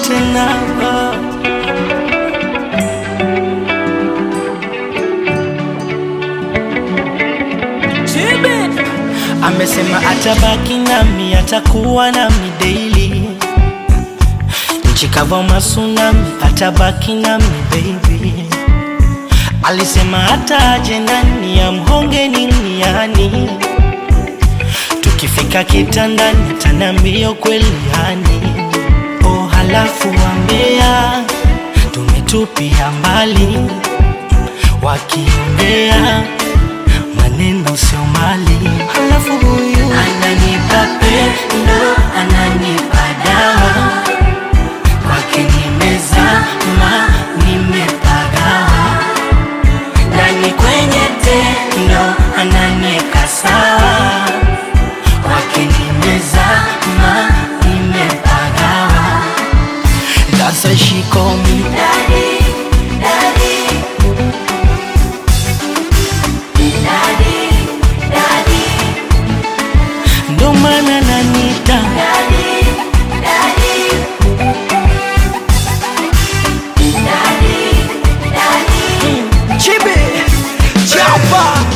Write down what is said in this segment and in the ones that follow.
tena amesema atabaki nami atakuwa nami daily nchi kava masunami atabaki nami baby alisema hata aje nani amhonge niniani tukifika kitandani atanambia kweli yani oh halafu wambea tumetupia mbali wakiongea maneno sio mali halafu huyu ananipa pendo ananipa dawa kwake nimezama nimepagawa ndani kwenye tendo ananieka sawa kwake nimezama nimepagawa That's why she call me Daddy, daddy, daddy, daddy, ndo maana nanita daddy, daddy, daddy, daddy. chibi chapa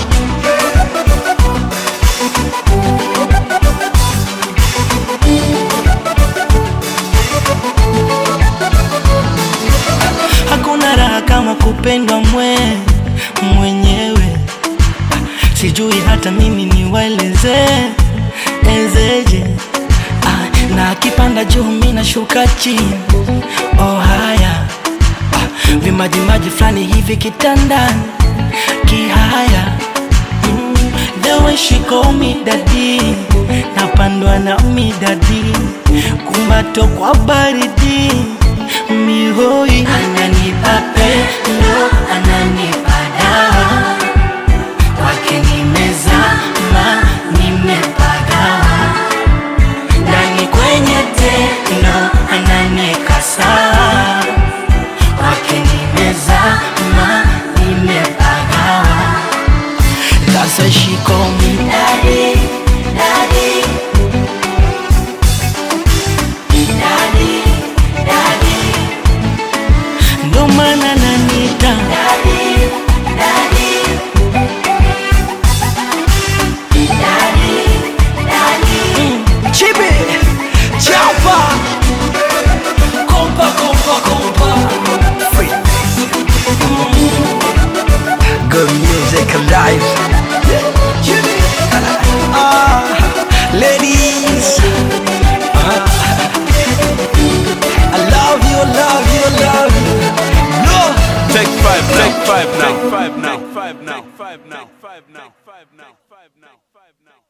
hakuna raha kama kupendwa mwe mwenyewe sijui hata mimi niwaeleze ezeje ah, na akipanda juu mi nashuka chini oh haya ah, vimajimaji fulani hivi kitandani kihaya mm, the way she call me daddy napandwa na midadi kumbato kwa baridi mihoi ananipa pendo ananipa dawa kwake nimezama nimepagawa ndani kwenye tendo ananieka sawa kwake nimezama nimepagawa That's why she call me Daddy, daddy, daddy, daddy, ndo maana nanita daddy, daddy, daddy, daddy. chibi chapa kompa kompa kompa Good music alive. Ah, ladies. Ah, I love you, love you, love you. No. Take five now. Take five now. Take five now. Take five now. Take five now. Take five now. Take five now. Take five now.